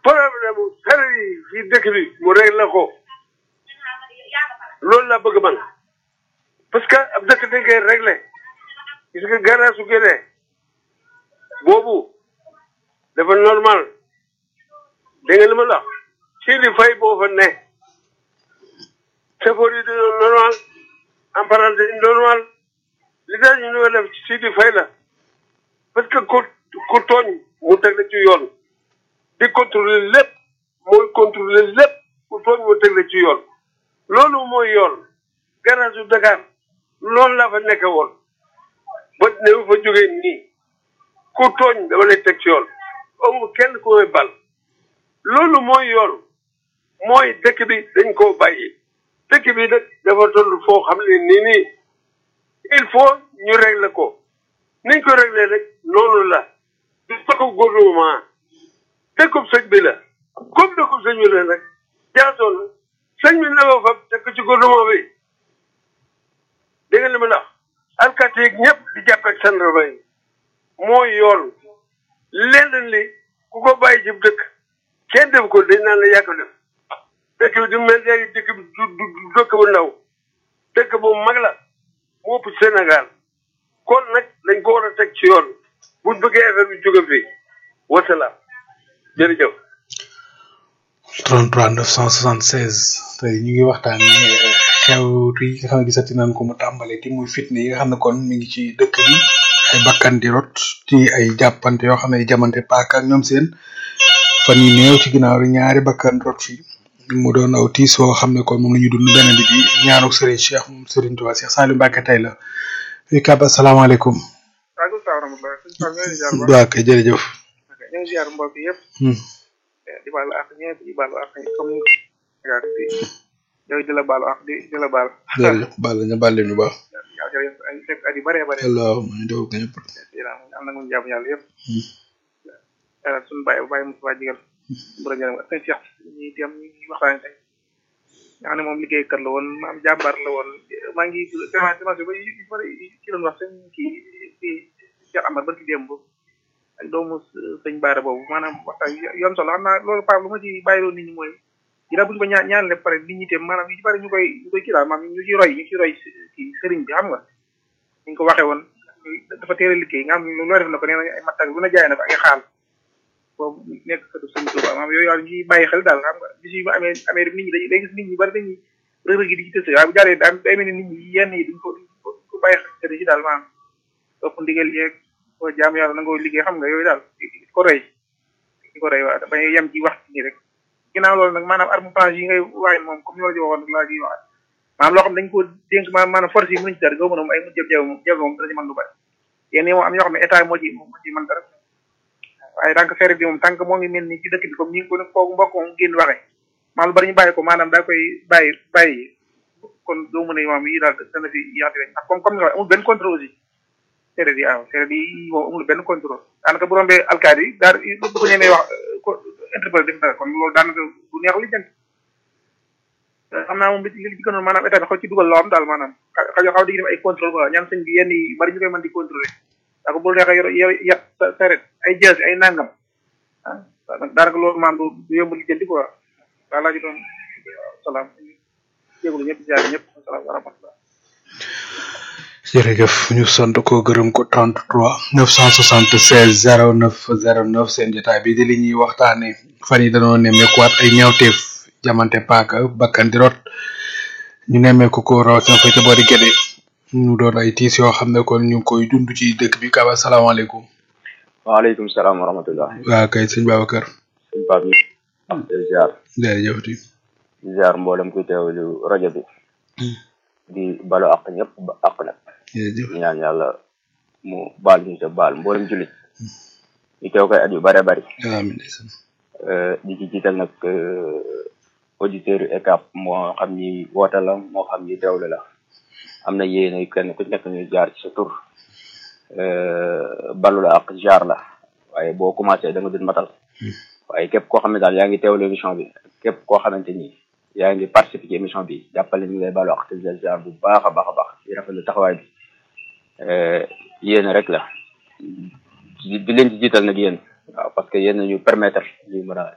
problème mu sareet yi fii dëkk bi mu réglé ko loolu laa bëgg man parce que ab dëkk dañ koy réglé gis nga garage su génnee boobu dafa normal dégg nga li ma la wax si di fay boo fa ne chauffeur yi dañoo normal apprenti yi normal li tax ñu ñoo def si di fay la parce que ku ku tooñ mu teg la ci yoon di contrôler lépp mooy contrôler lépp ku tooñ mu teg la ci yoon loolu mooy yoon garage su Dakar loolu laa fa nekk woon ba ne fa jógee nii ku tooñ dama lay teg ci yoon amul kenn ku may bal loolu mooy yoon mooy dëkk bi dañ koo bàyyi dëkk bi nag dafa toll foo xam ne nii nii il faut ñu régler ko niñ ko régler rek noonu la du dëkkub gouvernement dëkkub sëñ bi la comme dëkkub sëñ bi la nag jaasoo na sëñ bi na ko fab teg ko ci gouvernement bi dégg nga li ma la wax alkaati yeeg ñëpp di jàpp ak gendarme yi mooy yoon lenn li ku ko bàyyi ci dëkk kenn def ko dañ naan la yàgg def dëkk bi du mel léegi dëkk bi du du du dëkk bu ndaw dëkk bu mag la mu ëpp Sénégal kon nag dañ ko war a teg ci yoon buñ bëggee affaire bi jóge fii wasalaam jërëjëf. 33 976 tey ñu ngi waxtaanee xew yi nga xam ne gisati nañ ko mu tàmbale ti muy fitne yi nga xam ne kon mi ngi ci dëkk bi ay bakkan di rot ci ay jàppante yoo xam ne jamante paaka ak ñoom seen fan yi néew ci ginnaaw rek ñaari bakkan rot fi mu doon aw tiis woo xam ne kon moom la ñu dund benn bi di ñaanu Serigne Cheikh moom Serigne Touba Cheikh Saliou Mbacke tey la fii kàbb asalaamaaleykum. waaleykum salaam wa rahmatulah. sëñ Fall ñoo ngi ziar bu baax. waa kay jërëjëf. ñu ngi ziar mbokk yëpp. di baalu ak ñëpp di baalu ak comme ni nga di yow di la baalu ak di di la baal. jërëjëf baal ñu baal leen bu baax. waaw jërëjëf ay fekk at yu bëree bëri. allahumma ñu def ko ñëpp. am na ñu jàmm yàlla yëpp. yàlla suñu bàyyi bu bàyyi mu faa jigal. bu la jëlee ak sëñ Cheikh ñi dem ñu waxtaanee tey. nga xam ne moom liggéeykat la woon maam jàmbaar la woon maa ngi semence semence ba yu bëri ci doon wax sëñ kii kii Cheikh Amar barki démb ak doomu sëñ Baara boobu maanaam waxtaan yoon solo xam naa loolu Pape lu ma ci bàyyiloo nit ñi mooy dina bu ñu ko ñaan ñaan le pare nit ñi tam maanaam yu ci bëri ñu koy ñu koy kii daal maanaam ñu ci roy ñu ci roy kii sëriñ bi xam nga ñu ko waxee woon dafa teel a liggéey nga xam ne loo def na ko nee na ay mattag lu na jaay na ko ay xaal boobu nekk sëtu sëñ Touba maanaam yooyu daal ñu ciy bàyyi xel daal xam nga bis yu amee amee nit ñi dañuy day gis nit ñi bari dañuy rëg-rëg yi di ci tësee waaye bu jàllee daan day mel ni nit ñi yenn yi duñ ko duñ ko bàyyi xel ci daal maanaam topp ndigal yeeg ko jaam yàlla nangoo liggéey xam nga yooyu daal di ko roy di ko roy waa bañ yem ci wax nii rek ginnaaw loolu nag maanaam arme blanche yi ngay waxee moom comme ni ma la ci waxoon laa ciy waxaat maanaam loo xam dañ ko dénk maanaam maanaam force yi mënuñ ci dara goo mën a ay mu jëf jaw moom jaw moom dana ci mën lu bari yéen moom am yoo xam ne état moo ci moo ci mën dara waaye tant que feere bi moom tant que moo ngi mel ni ci dëkk bi comme ni ko kooku mbokk moom génn waxee maanaam lu bari ñu bàyyi ko maanaam daa koy bàyyi bàyyi kon doo mën a maam yi daal dana fi yaati rek ndax comme comme ni nga amul benn contrôle aussi seere bi waaw seere bi moom amul benn contrôle daanaka bu rombee alkaati yi daal bu ko ñemee wax ko interpellé def dara kon loolu daanaka bu neex li jënd xam naa moom li li ci gënoon maanaam état bi xaw ci dugal loo am daal maanaam xaw xaw di def ay contrôle quoi ñaan sëñ bi yenn yi bari ñu koy mën di contrôler daa ko bu neexee yor yor yat saret ay jees ay nangam ah daanaka loolu maanaam du du yomb li jëndi quoi waa laa ji doon salaam jégalu ñëpp ziar ñëpp salaam wa rahmatullah jërëjëf ñu sant ko gërëm ko 33 976 09 09 seen jotaay bi di li ñuy waxtaane fan yi dañoo nemmeekuwaat ay ñaawteef jamante paaka bakkan di rot ñu nemmeeku ko rawatina fa ca boori Gédé ñu doon ay tiis yoo xam ne kon ñu ngi koy dund ci dëkk bi Kaba salaamaaleykum. waaleykum salaam wa rahmatullah. waa kay sëñ Babacar. sëñ Pape ñu. am ziar. jërëjëf di. ziar mboolem kuy teewlu rajo bi. di balu àq ñëpp ba àq nag. jërëjëf di ñaan yàlla mu baal ñu te baal mboolem jullit. ñu teew koy at yu bare bari. amiin. di ci jiital nag auditeurs yu ECAP moo xam ni woote la moo xam ni teewlu la. am na yéene kenn ku nekk ñu jaar ci sa tur balu la ak jaar la waaye boo commencé da nga dun matal waaye képp koo xam ne daal yaa ngi teewlu émission bi képp koo xamante ni yaa ngi participer ci émission bi jàppale ñu ngi lay balu ak te jaar bu baax a baax a baax di rafetlu taxawaay bi yéene rek la di leen ci jiital nag yéen waaw parce que yéen ñu permettre ñu mën a